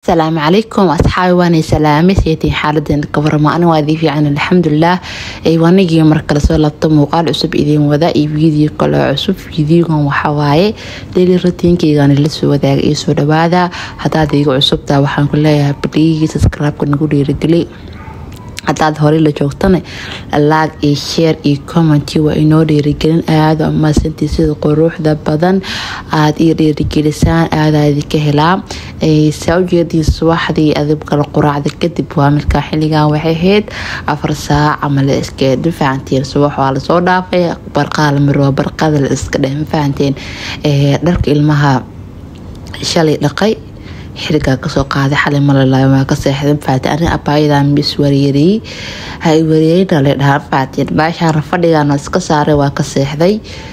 asalaamu calaykum asxaabi waanay salaame seetiin xaaladeena ka warama ani waa idin fiican alxamdulilah wanigii markale soo labta muuqaal cusub idiin wada iyo video kale cusub videogan waxawaaye daily rutiinkeygan la soo wadaaga iyo soo dhawaada hadaad iga cusubtaa waxaan ku leeyahay badhigii subscribe-ka nagu dhiirigeli hadaad horey la joogtana laag iyo sheer iyo commenti waa inoo dhiirigelin aada amaasantii sida quruuxda badan aada io dhiirigelisaan aadaa idinka helaa saa ujeediin subaxdii adib kala quraacda kadib waa markaa xilligan waxay ahayd afar saac ama la iska mafahanteen subax waa lasoo dhaafay barqaa la marwaa barqada la iska dheh mafahanteen dharka ilmaha shalay dhaqay xirigaa kasoo qaaday xalay malalaay waa ka seexday mafahateen ani abaayadan mis waryeeriyey hay waryeerina la dhahaa mafahateen baashaan fadhigan iska saaray waa ka seexday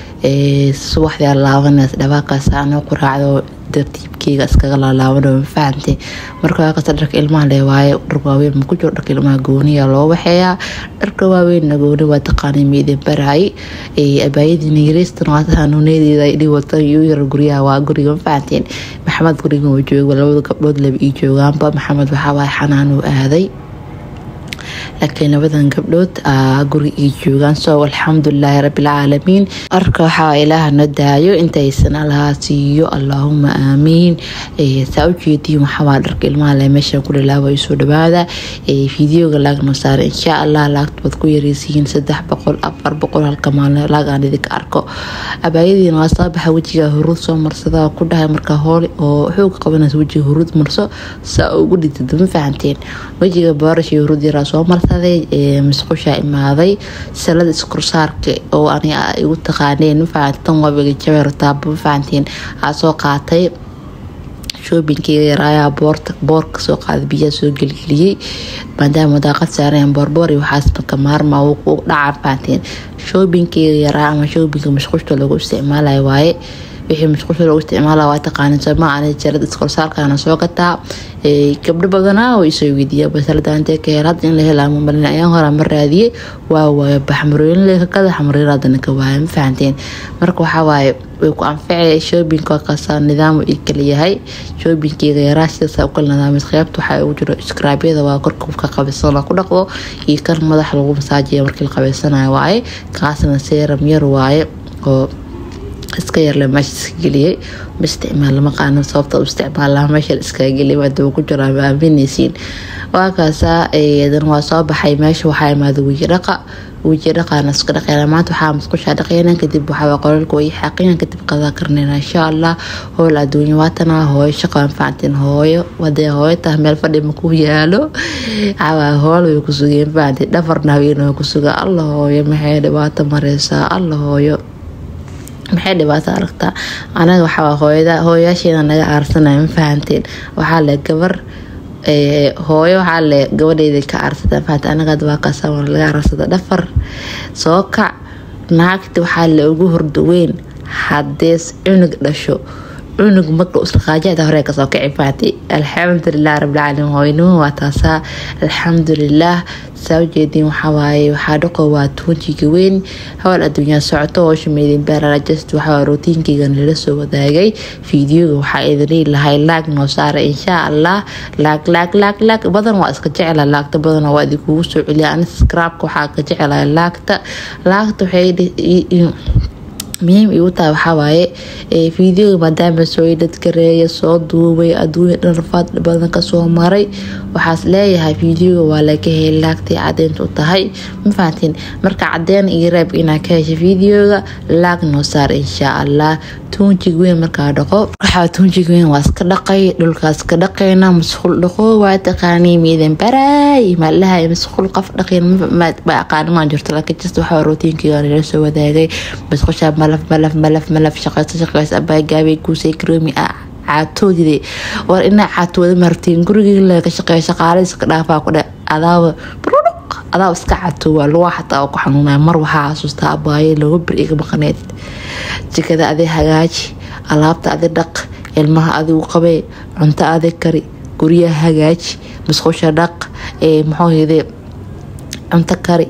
subaxdii laabanaysa dhawaaqaas anoo quraacdo tartiibkeyga iskaga laalaabano mafahante marka waa kasta dharka ilmaha le waaye dhar waaweyn maku jiro dharka ilmaha gooniya loo waxeeyaa dharka waaweynna gooni waa taqaanay miidin baraay abaayadiina yareystan waa hanuunedeeda idhi wata iyo yar guryaha waa guriga mafahanteen maxamed guriga uu jooga labada gabdhood laba ii joogaanba maxamed waxaawaaye xanaanuu aaday laakiin labadan gabdhood guri ii joogaan so alxamdulilaahi rabilcaalamiin arka waxaa ilaaha na daayo intaysan allaha siiyo allaahuma aamiin saa ujeediin waxawaa dharka ilmaha le meeshan ku dhalaaba soo dhawaada fideoga laagno saara insha allah laagta waad ku yareysihiin saddex boqol afar boqol halka maalin laag aan idinka arko abaayadiina waa soo baxa wejiga huruud soo marsada ku dhahay markaa hool oo xooga qabanaysa wejiga huruud marso saa ugu dhintid ma fahanteen wejiga boorashii huruud yaraa soo marsa masqushaa imaaday salada iskursaarka oo aniga igu taqaaneen mafahanti tan wabiga jabeertaaba mafahantiin aa soo qaatay shoobinkeega yaraayaa boorka soo qaaday biyaha soo gelgeliyey maadaama daaqad saareen boorboor iyo waxaas marka maarma ku dhaca mafahantiin shoobinkeega yaraa ama shoobinka mashquushta lagu isticmaalayo waaye wixii mashquulsha loogu isticmaala waa taqaanin sooma ani jarada iskorsaarkaana soo gataa gabdho badanaa oo isoo weydiiya basaladaantee ka hel hadda in la helaa mamalin ayaan hora ma raadiyey waa waayo baxmarooyin lekakada xamariir hadana ka waaya ma fahanteen marka waxaa waaye way ku anfacay shoobinka kasa nidaam ii kala yahay shoobinkeyga yaraa sidaasa ukala nidaamay qeybta waxaa ugu jiro skraabyada waa korka ka qabaysan ku dhaqdo iyo kan madax lagu masaajiya markii la qabaysanayo waaye kaasna seeram yar waaye oo iska yarle meesha iska geliyay ma isticmaal lama qaano sababta u isticmaala meesha iskaga geliyay maadaba ku jiro ama aaminaysiin waa kaasaa dan waa soo baxay meesha waxaa imaada weji dhaqa weji dhaqaana iska dhaqeena maanta waxaa musqushaa dhaqeena kadib waxaa qololka way xaaqina kadib qadaa karnayna insha allah howl adduunya waatana hooyo shaqo anfacantiin hooyo wadee hooyo tahay meel fadhi maku yaalo cawaa hool way ku sugeen fahantiin dhafarna haween way ku sugaa alla hooyo maxay dhibaato mareysaa alla hooyo maxay dhibaato aragtaa anaga waxaa hooyada hooyaasheeda naga aarsanaya ma fahanteen waxaa le gabar hooyo waxaa le gabadheeda ka aarsata mafahante anaga waa kaasa laga aarsada dhafar soo kac naagta waxaa le ugu hordaweyn hadees cunug dhasho cunug marka usaqaajada hore kasoo kaci fahatay alxamdulilah rabbilcaalamiin hooynimo waa taasaa alxamdulilah saa ujeediin waxawaaye waxaa dhaqo waa tuunjiga weyn howl adduunyaa socoto hoosha meydin baararajast waxaa rootiinkeygan lala soo wadaagay fideoga waxaa idin lahay laag noo saara insha allah laag laag laag laag badan waa iska jecela laagta badan waa idinkugu soo celiya ani skraabka waxaa ka jecelahay laagta laagta waxay muhiim igu tahay waxawaaye fideoga maadaama soo dadgareeya soo duubay adduunya dharfaad badan kasoo maray waxaas leeyahay fideoga waa laga heli laagtay cadeynta u tahay ma fahantiin marka cadeen iyo reeb inaa ka hesha fideoga laag noo saar insha allah tuunjig weyn markaa dhaqo waxaa tuunjig weyn waa iska dhaqay dhulkaa iska dhaqayna masquul dhaqo waa taqaanii miidan baraay maalahay masquul qof dhaqayn ma aqaanimaan jirto laakiin just waxaa rootiinkayga nala soo wadaagay masqusha malaf malaf malaf malaf shaqayso shaqayso abaa gaabay kuusay karoomi ah caatoodide war inaa caatooda martiin gurigii ka shaqeeya shaqaale iska dhaafaa ku dhe adaaba adaa iska catoowa lugaa xataa oo ku xanuunaya mar waxaa xasuustaa abaaye looga bir iga maqaneed jikada adi hagaaji alaabta adi dhaq ilmaha adigu qabee cunto adi kari guryaha hagaaji masqusha dhaq muxuuhede cunto kari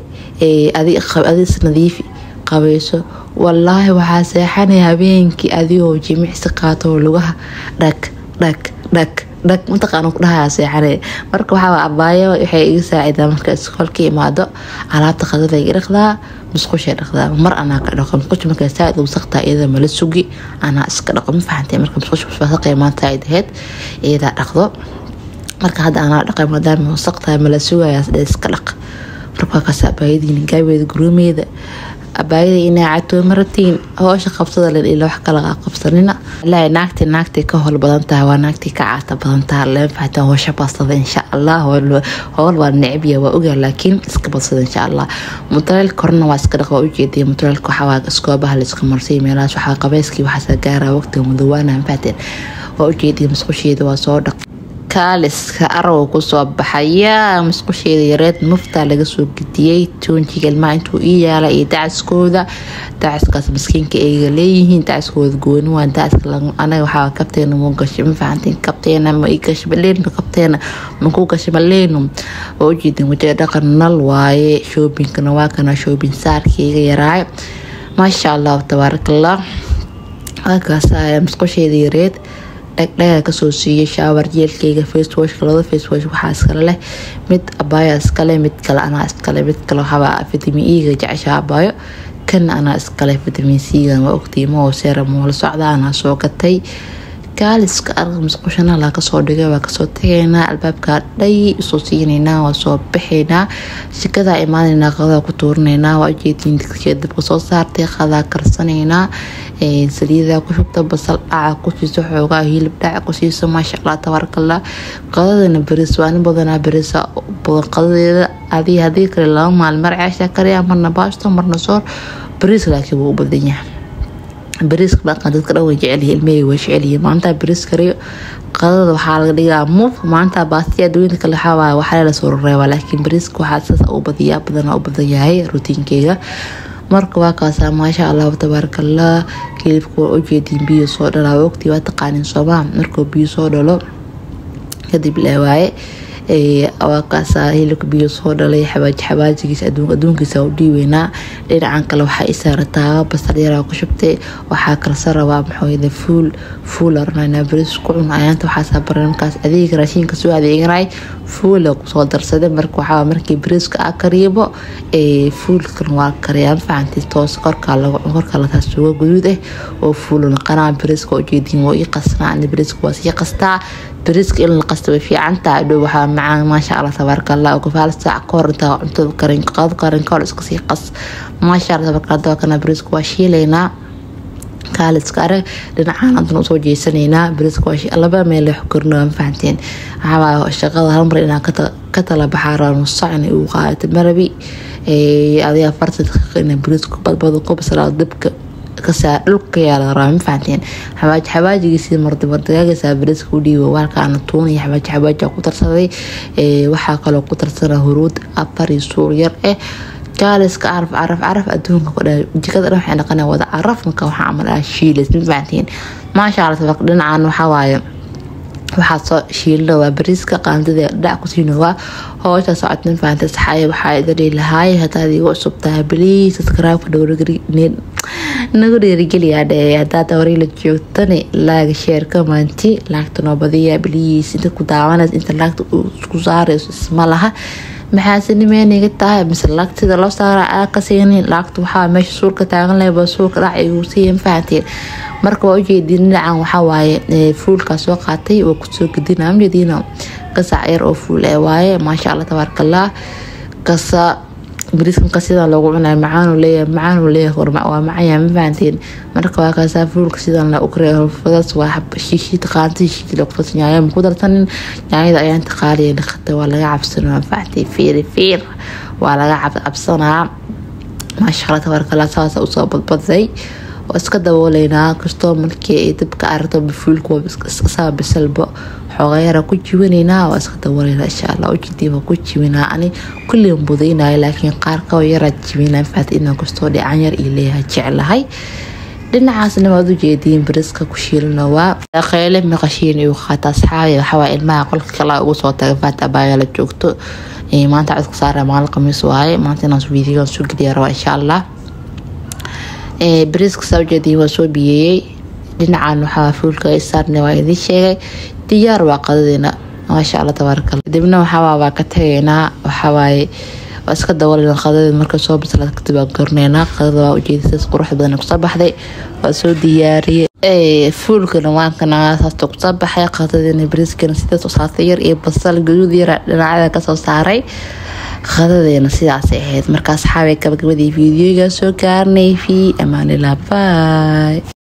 adis nadiifi qabayso walaahi waxaa seexanaya habeenkii adigoo jimicsi qaatoo lugaha dhag dhag dhag dhag mataqaana ku dhahaa seexane marka waxaa abaayo waxay iga saacidaa marka iskoolka imaado alaabta qadada iga dhaqdaa musqushay dhaqdaa mar anaa ka dhaqo musqusha marka saaid wasaqtaa iyada mala sugi anaa iska dhaqo ma fahantay marka musqusha wasaqay maanta ay ahayd iyadaa dhaqdo marka hadda anaa dhaqay maadaama wasaqtahay mala sugayaas dhe iska dhaq marka waa kaas abaayadiina gaabeeda guruumeeda abaayada inaa catoo maratiin hoosha qabsada len ila wax kala qabsanina ilaahay naagti naagtay ka howl badan tahay waa naagtii ka caata badan tahay leen faxta hoosha badsada insha allah howl waa necbiya waa ogaa laakiin iska badsada insha allah mutuleel korna waa iska dhaqa waa ujeedaya mutuleelka waxaa iskoobaha layska marsay meelahaas waxaa qabayskii waxaasa gaaraa waqtiga mudawaana faxteen waa ujeedaya masqusheeda waa soo dhaq kaaliska araw kusoo baxaya musqusheeda yareed muftaa laga soo gediyey toonjiga ilmaha intuu ii yaala iyo dacaskooda dacaskaas maskiinka ayga leeyihiin dacaskooda gooni waa dacaska anaga waxaa kabteena muu gashay ma fahantiin kabteena ma ii gashay maleenu kabteena makuu gashay maleenu waa ujeedin wajiga dhaqan nal waaye shoobinkana waa kana shoobin saarkayga yaraayo maasha allah tabaarakallah waakaasa musqusheeda yareed dhagdhaga kasoo siiyay shaawar jeelkayga facewashka labada facewash waxaa iskale leh mid abaaya iskale mid kale anaa iskale mid kale waxaaba vitamin e-ga jecesha abaayo kan anaa iskale vitamin c-gan waa ogtiimo oo seeram la socda anaa soo gatay gaaliska arqa musqushana laa kasoo dhigay waa kasoo tagaynaa albaabka dhay usoo siinaynaa waa soo baxaynaa shikadaa imaanaynaa qadaa ku tuurinaynaa waa ujeediin digsiga dabka soo saartay qadaa karsanaynaa saliidaa ku shubta basal dhaca ku siiso xoogaa hilib dhaca ku siiso maasha allah tabaarakallah qadadana beris waa nin badanaa berisa badan qadadeeda adii hadii kale laba maalin mar ceesha kariya marna baasto marna soor beris laakiin wuu u badan yahay bariiska dhaqan dadka dhan way jecelyihi ilmahey way jecelyihi maalintaa bariis kariyo qadada waxaa laga dhigaa muf maalintaa baastiya adduunyada kale waxaa waxaa la soo reebaa laakiin bariiska waxaa saas u badiyaa badanaa u badan yahay rutiinkeyga marka waa kaasaa maasha allah tabaarakallah hilibka waa ujeediin biyo soo dhalaa waqti waa taqaanin soomaa markuu biyo soo dhalo kadib leewaaye waa kaasaa hilibka biyo soo dhalay xabaaji xabaajigiisa adduunkiisa u dhiiweynaa dhinacan kale waxaa isaarataa basal yaraa ku shubtay waxaa kalsa rabaa maxooyada fuul fuul oranayna baris ku cun ayaanta waxaasaa baran markaas adeega raashinka soo adeeganay fuula kusoo darsaday marka waxaa markii bariiska a kariibo fuulkan waa kariyaa facanti toos korkaa lagu korkaa lataas suuga guduud ah oo fuulu naqanaa bariiska ujeediin waa ii qasnaa ani bariiska waa sii qastaa bariiska in la qasto way fiican tahay dhow waxaa macaan maasha allah tabaaraka allah gofaal saac ka hor intaa cuntada karin qado karin ka hor iska sii qas maasha allah tabaaraka allah kana bariiska waa shiilaynaa kaaliska arag dhinacaan hadan usoo jeesanaynaa bariiska waa laba meel wax korno ma fahanteen waxaa shaqada hal mar inaa ka tala baxaa rabaa nus sac inay ugu qaadato marabi adiga afartan daqiiqa inaa bariiska badbado ku bislaado dabka kasaa dhulka yaala rabaa ma fahanteen xawaaji xawaajigiisii mardimardigaagisaa bariiska u dhiibo waalkaana tuunaya xawaaji xawaaji ku tarsaday waxaa kaloo ku tarsana huruud afar iyo suur yar eh jaaliska caraf caraf caraf adduunka ku dha jikada dhan waxay dhaqanaa wada caraf marka waxaa camal ah shiilis ma fahanteen maasha allah tabaq dhinacan waxaa waaye waxaa soo shiilna waa bariiska qaandada dhac ku siino waa hoosha socod ma fahantay saxaaye waxaa idadhii lahaay hadaad igu cusub tahay baliis subscribe-ka nagu dhiirigeliyaa dhee hadaad horay la joogtani laaga sheer commenti laagta noo badiya baliis inta ku daawanaysa inta laagta isku saarayso isma laha maxaasinimeeniga tahay mise laagta sida loo saara aa ka siinin laagta waxaa meesha suulka taagan leh ba suulka dhac igu siiyan fahanteen marka waa ujeedin dhinacan waxaa waaye fuulkaa soo qaatay waa kusoo gedina amjediina gasac yar oo fuul ee waaye maasha allah tabaarakallah kasa bariiskanka sidan loogu cunay macaanu leeyahay macaanu leeyahay waa macaya ma fahanteen marka waa kaasaa fuulka sidan la ukre fadas waa shiishid qaanta shiishid laqfas nyaaya ma ku darsanin nyaayada ayaan taqaaliya dhaqata waa laga cabsanaa ma fahanteen fiir fiir waa laga cabsanaa maasha allah tabaarakallah saasa usoo badbaday oo iska dabooleynaa kastoo markii ay dabka aragto bafuulka iskasaa bisalba xoogayara ku jiwanaynaa waa iska dabooleynaa insha allah ujidiiba ku jiwinaa ani kulliin budaynaya laakiin qaar kao yaraa jiwinaa faat inaan kastoo dhican yar iyo leeyahay jeclahay dhinacaasna waad ujeediin bariska ku shiilino waa qeyle maqashiin igu qaata asxaabi waxawaa ilmaha qolka kala ugu soo taga faat abaaga la joogto maanta codka saara maalin khamiis waaye maanta inaan videogan soo geliya rabaa insha allah bariiska saa ujeediin waa soo biyeeyey dhinacan waxaa fuulka saarna waa idiin sheegay diyaar waa qadadeena maasha alla tabaarkala kadibna waxaa waa ka tagaynaa waxawaaye waa iska dabalena qadada marka soo bislaad kadib waa gorneynaa qadada waa ujeedisas qurux badan kusoo baxday waa soo diyaariyey fuulkana waankana saasta kusoo baxay qadadina bariiskana sidaas saartay yar iyo basal gaduud yara dhinacyada kasoo saaray qadadeena sidaasay ahayd markaa saxaabay gabagabadii fiidiyoga soo gaarnay fi amaanilaa bay